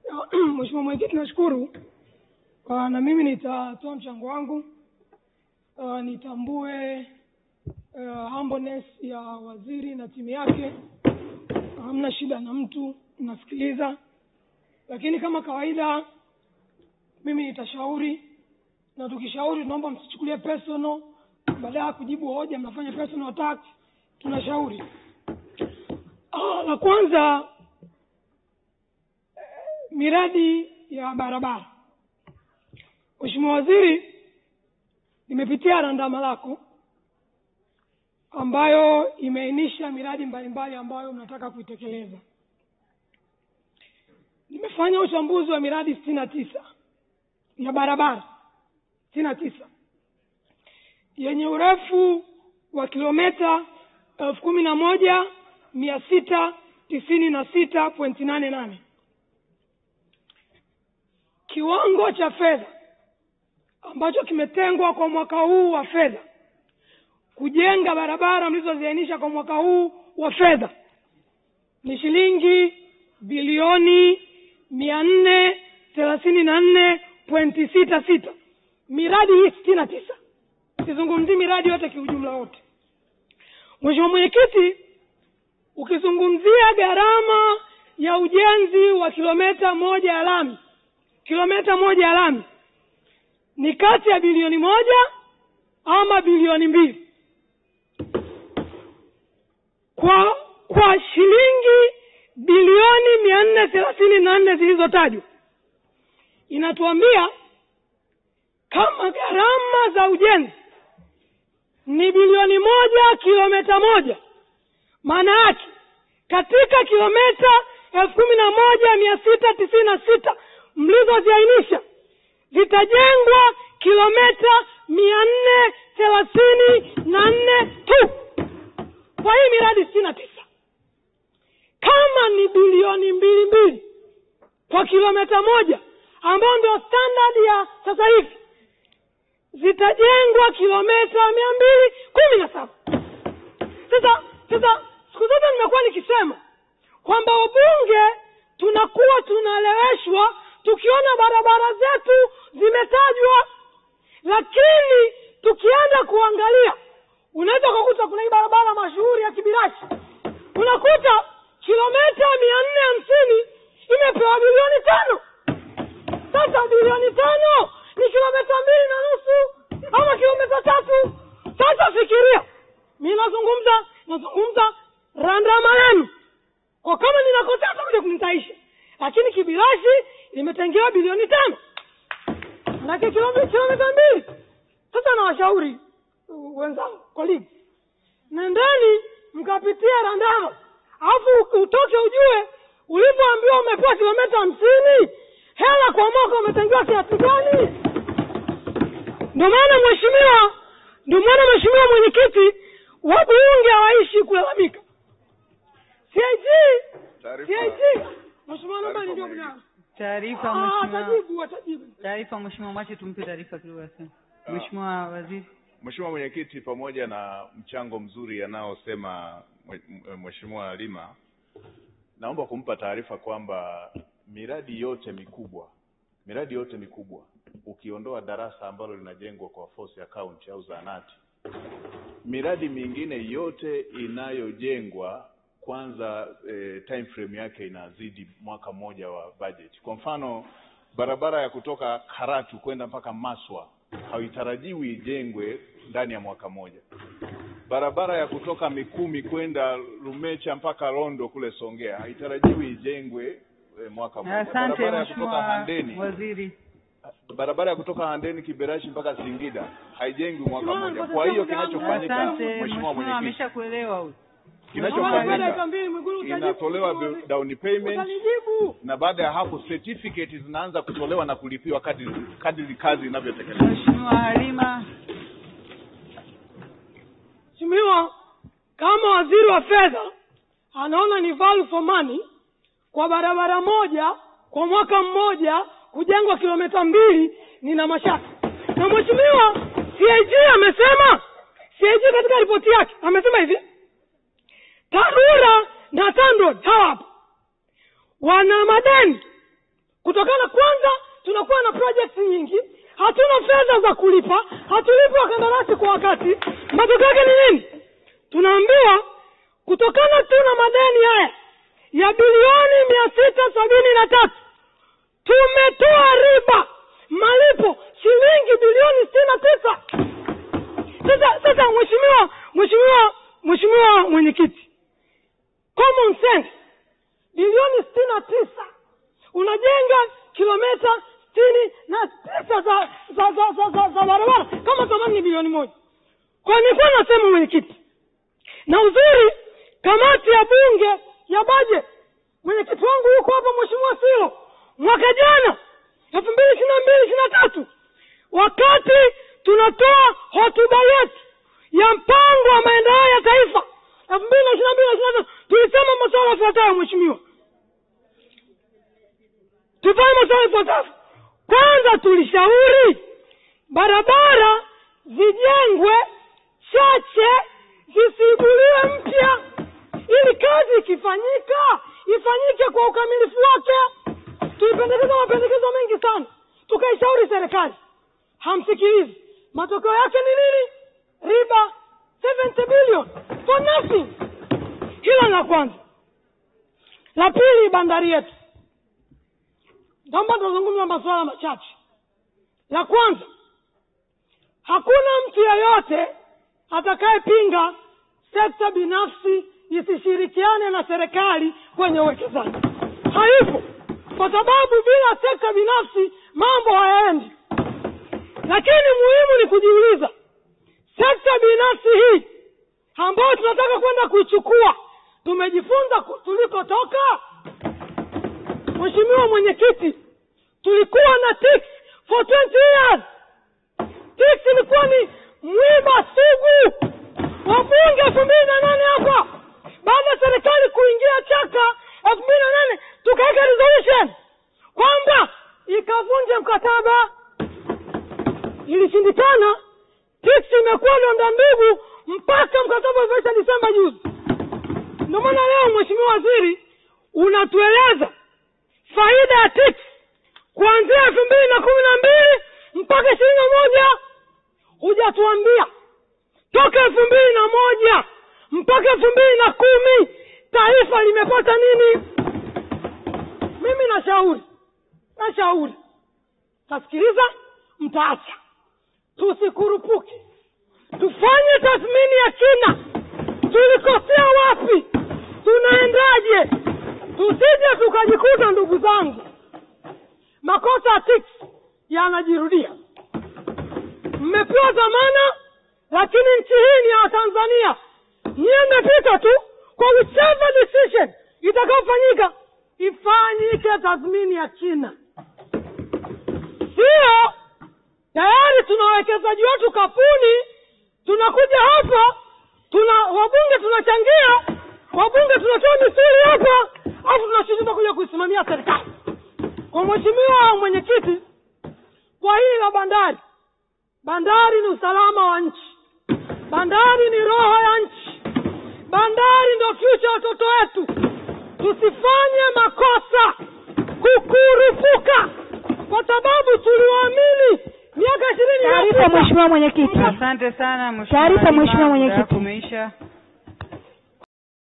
Mheshimiwa Mwenyekiti, nashukuru uh, na mimi nitatoa mchango wangu uh, nitambue uh, humbleness ya waziri na timu yake. Hamna shida na mtu, nasikiliza, lakini kama kawaida mimi nitashauri, na tukishauri tunaomba msichukulie personal, baada ya kujibu hoja mnafanya personal attack. Tunashauri ah, la kwanza miradi ya barabara. Mheshimiwa Waziri, nimepitia randama lako ambayo imeainisha miradi mbalimbali ambayo mnataka kuitekeleza. Nimefanya uchambuzi wa miradi sitini na tisa ya barabara sitini na tisa yenye urefu wa kilometa elfu kumi na moja mia sita tisini na sita pointi nane nane kiwango cha fedha ambacho kimetengwa kwa mwaka huu wa fedha kujenga barabara mlizoziainisha kwa mwaka huu wa fedha ni shilingi bilioni mia nne thelathini na nne pointi sita sita miradi hii sitini na tisa sizungumzii miradi yote kiujumla wote mheshimiwa mwenyekiti ukizungumzia gharama ya ujenzi wa kilometa moja ya lami kilometa moja ya lami ni kati ya bilioni moja ama bilioni mbili kwa kwa shilingi bilioni mia nne thelathini na nne zilizotajwa inatuambia kama gharama za ujenzi ni bilioni moja kilometa moja maana yake katika kilometa elfu kumi na moja mia sita tisini na sita mlizoziainisha zitajengwa kilometa mia nne thelathini na nne tu kwa hii miradi sitini na tisa kama ni bilioni mbili mbili kwa kilometa moja ambayo ndio standard ya sasa hivi zitajengwa kilometa mia mbili kumi na saba sasa sasa siku zote nimekuwa nikisema kwamba wabunge tunakuwa tunaeleweshwa tukiona barabara zetu zimetajwa lakini tukienda kuangalia unaweza ukakuta kuna hii barabara mashuhuri ya kibirashi unakuta kilometa mia nne hamsini imepewa bilioni tano sasa bilioni tano ni kilometa mbili na nusu ama kilometa tatu sasa fikiria mi nazungumza nazungumza randama yenu kwa kama ninakosea takuja kunitaisha lakini kibirashi imetengewa bilioni tano manake kilometa mbili sasa nawashauri uh, wenzangu colleagues nendeni mkapitia randama alafu utoke ujue ulipoambiwa umepewa kilometa hamsini hela kwa mwaka umetengewa kiasi gani ndio maana mheshimiwa ndio maana mheshimiwa mwenyekiti wabunge hawaishi kulalamika CIG CIG mheshimiwa naomba ndio bwana Taarifa Ah, mheshimiwa. atajibu atajibu Taarifa mheshimiwa, mwache tumpe taarifa kidogo asema. Mheshimiwa Waziri. Mheshimiwa Mwenyekiti, pamoja na mchango mzuri anaosema mwe- Mheshimiwa Lima, naomba kumpa taarifa kwamba miradi yote mikubwa miradi yote mikubwa ukiondoa darasa ambalo linajengwa kwa force account au zahanati, miradi mingine yote inayojengwa kwanza eh, time frame yake inazidi mwaka mmoja wa budget. Kwa mfano barabara ya kutoka Karatu kwenda mpaka Maswa haitarajiwi ijengwe ndani ya mwaka mmoja. Barabara ya kutoka Mikumi kwenda Lumecha mpaka Rondo kule Songea haitarajiwi ijengwe eh, mwaka mmoja. Asante Barabara ya kutoka mheshimiwa Handeni Waziri. barabara ya kutoka Handeni Kiberashi mpaka Singida haijengwi mwaka Mheshimiwa, mmoja. kwa Kwa hiyo sababu kinachofanyika, Asante Mheshimiwa mheshimiwa, Mwenyekiti, ameshakuelewa huyu. Mheshimiwa, baada ya dakika kinachofanyika mbili Mwigulu utajibu. inatolewa Mheshimiwa, bi- down payment utanijibu na baada ya hapo certificate zinaanza kutolewa na kulipiwa kadri kadri kazi inavyotekelezwa. Mheshimiwa Halima. Mheshimiwa, kama waziri wa fedha anaona ni value for money kwa barabara moja kwa mwaka mmoja kujengwa kilomita mbili, nina mashaka na mheshimiwa CAG amesema, CAG katika ripoti yake amesema hivi, TARURA na TANROADS hawa hapa wana madeni kutokana kwanza tunakuwa na project nyingi hatuna fedha za kulipa hatulipi wakandarasi kwa wakati matokeo yake ni nini tunaambiwa kutokana tu na madeni haya ya bilioni mia sita sabini na tatu tumetoa riba malipo shilingi bilioni sitini na tisa sasa sasa mheshimiwa mheshimiwa mheshimiwa mwenyekiti common sense bilioni sitini na tisa unajenga kilometa sitini na tisa za za za za, za, za barabara kama thamani ni bilioni moja kwa nilikuwa nasema mwenyekiti na uzuri kamati ya bunge ya budget mwenyekiti wangu yuko hapa mheshimiwa silo mwaka jana elfu mbili ishiri na mbili ishiri na tatu wakati tunatoa hotuba yetu ya mpango wa maendeleo ya taifa elfu mbili na ishiri na mbili na ishiri na tatu tulisema masuala yafuatayo mheshimiwa tufanye masuala yafuatayo kwanza tulishauri barabara zijengwe chache zisiibuliwe mpya ili kazi ikifanyika ifanyike kwa ukamilifu wake tulipendekeza mapendekezo mengi sana tukaishauri serikali hamsikilizi matokeo yake ni nini riba 70 billion for nothing hilo la kwanza la pili bandari yetu naomba tuzungumza masuala machache la kwanza hakuna mtu yeyote atakayepinga sekta binafsi isishirikiane na serikali kwenye uwekezaji haipo kwa sababu bila sekta binafsi mambo hayaendi lakini muhimu ni kujiuliza sekta binafsi hii ambayo tunataka kwenda kuichukua tumejifunza ku- tulikotoka mheshimiwa mwenyekiti tulikuwa na TICS for 20 years TICS ilikuwa ni mwiba sugu wabunge elfu mbili na nane hapa baada ya serikali kuingia chaka elfu mbili na nane tukaweka resolution kwamba ikavunje mkataba ilishindikana TICS imekuwa donda ndugu mpaka mkataba ulivyoisha disemba juzi ndio maana leo mheshimiwa waziri unatueleza faida ya TICS kuanzia elfu mbili na kumi na mbili mpaka ishirini na moja hujatuambia toka elfu mbili na moja mpaka elfu mbili na kumi taifa limepata nini mimi nashauri nashauri tasikiliza mtaacha tusikurupuke tufanye tathmini ya kina tulikosea wapi tunaendaje tusije tukajikuta ndugu zangu makosa ya TICS yanajirudia mmepewa dhamana lakini nchi hii ni ya watanzania niye mmepita tu kwa whichever decision itakayofanyika ifanyike tathmini ya kina sio tayari tuna wawekezaji wetu kapuni tunakuja hapa tuna wabunge tunachangia wabunge tunatoa misuli hapa alafu tunashindwa kuja kuisimamia serikali kwa mheshimiwa mwenyekiti kwa hili la bandari bandari ni usalama wa nchi bandari ni roho ya nchi bandari ndio future ya watoto wetu tusifanye makosa kukurupuka kwa sababu tuliwaamini miaka ishirini Taarifa mheshimiwa mwenyekiti. asante sana mheshimiwa Taarifa, Lima, mheshimiwa muda mwenyekiti. wako umeisha